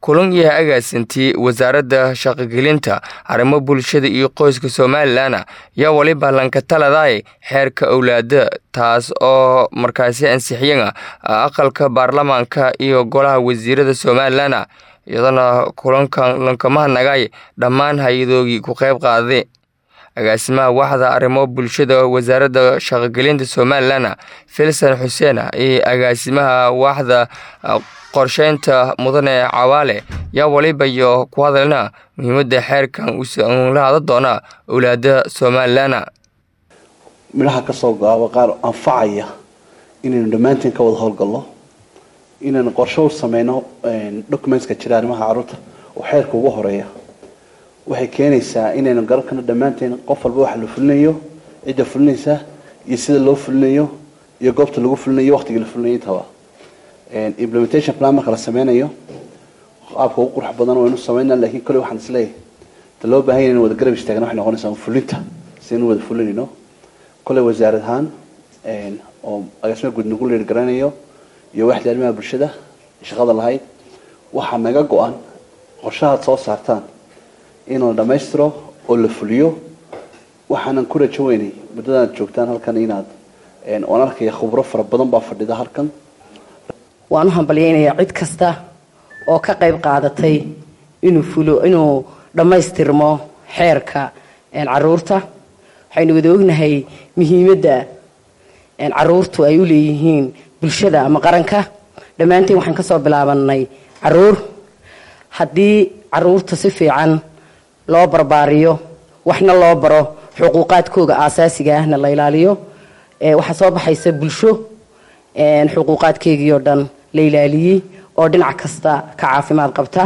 kulan iyo agaasintii wasaaradda shaqogelinta arrimo bulshada iyo qoyska somalilan yaa waliba lankataladaay xeerka owlaada taas oo markaasi ansixiyana aqalka baarlamaanka iyo golaha wasiirada somalilan iyadana kulankan lankamahadnagay dhammaan hay-adoogii ku qayb qaaday agaasimaha waxda arrimo bulshada wasaaradda shaqogelinta somalilan filsan xuseen iyo agaasimaha waxda qorsheynta mudane cawaale yaa waliba iyo ku hadalna muhiimada xeerkan la hada doona owlaada somalilan midhaha kasoo gaaba qaar anfacaya inaynu dhammaanteen ka wada howlgalno inaynu qorshe u sameyno documentska jira arrimaha carruurta oo xeerka ugu horeeya waxay keenaysaa inaynu garan karno dhammaanteen qof walba waxa la fulinayo cidda fulinaysa iyo sida loo fulinayo iyo goobta lagu fulinayo waqtiga la fulinayo intaba implementation plan marka la sameynayo qaabka ugu qurux badan waynu sameynaa lakiin kolley waxaan isleeyahay ta loo baahan yahay in wada garab istaagna waxay noqonaysaa fulinta si inu wada fulinayno kolley wasaarad ahaan oo agaasima guud nagu leer garanayo iyo waxda arrimaha bulshada shaqada lahayd waxaa naga go-an qorshahaad soo saartaan in la dhammaystiro oo la fuliyo waxaanan ku rajo weynay muddadaad joogtaan halkan inaad oan arkaya khubro fara badan baa fadhida halkan waan u hambalyaynayaa cid kasta oo ka qayb qaadatay inuu fulo inuu dhammaystirmo xeerka caruurta waxaynu wada ognahay muhiimadda caruurtu ay u leeyihiin bulshada ama qaranka dhammaanteen waxaan kasoo bilaabanay caruur haddii caruurta si fiican loo barbaariyo waxna loo baro xuquuqaadkooga aasaasiga ahna la ilaaliyo waxaa soo baxaysa bulsho xuquuqaadkeygii oo dhan la ilaaliyey oo dhinac kasta ka caafimaad qabta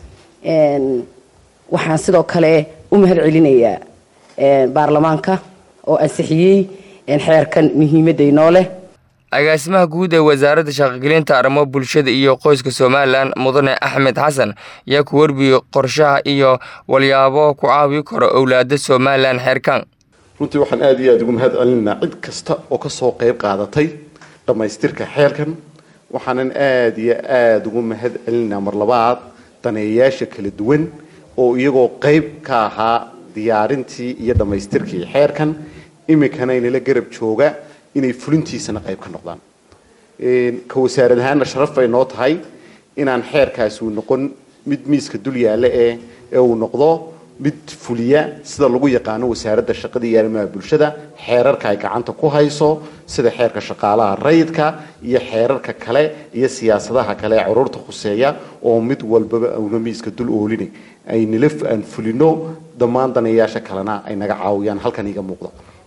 waxaan sidoo kale u mahad celinayaa baarlamaanka oo ansixiyey xeerkan muhiimadda inoo leh agaasimaha guud ee wasaaradda shaqogelinta arrimo bulshada iyo qoyska somalilan mudane axmed xasan yaa ku warbiyey qorshaha iyo walyaabo ku caawi karo owlaada somalilan xeerkan runtii waxaan aada iyo aada ugu mahad celinaynaa cid kasta oo kasoo qayb qaadatay dhammaystirka xeerkan waxaanan aada iyo aada ugu mahad celinaynaa mar labaad daneeyayaasha kala duwan oo iyagoo qayb ka ahaa diyaarintii iyo dhammaystirkii xeerkan iminkana inala garab jooga inay fulintiisana qayb ka noqdaan ka wasaarad ahaanna sharaf bay noo tahay inaan xeerkaasi uu noqon mid miiska dul yaalla ee ee uu noqdo mid fuliya sida lagu yaqaano wasaaradda shaqada iyo arrimaha bulshada xeerarka ay gacanta ku hayso sida xeerka shaqaalaha rayidka iyo xeerarka kale iyo siyaasadaha kale ee caruurta khuseeya oo mid walbaba una miiska dul oolinay ay nila aan fulino dhammaan daneeyaasha kalena ay naga caawiyaan halkan iga muuqda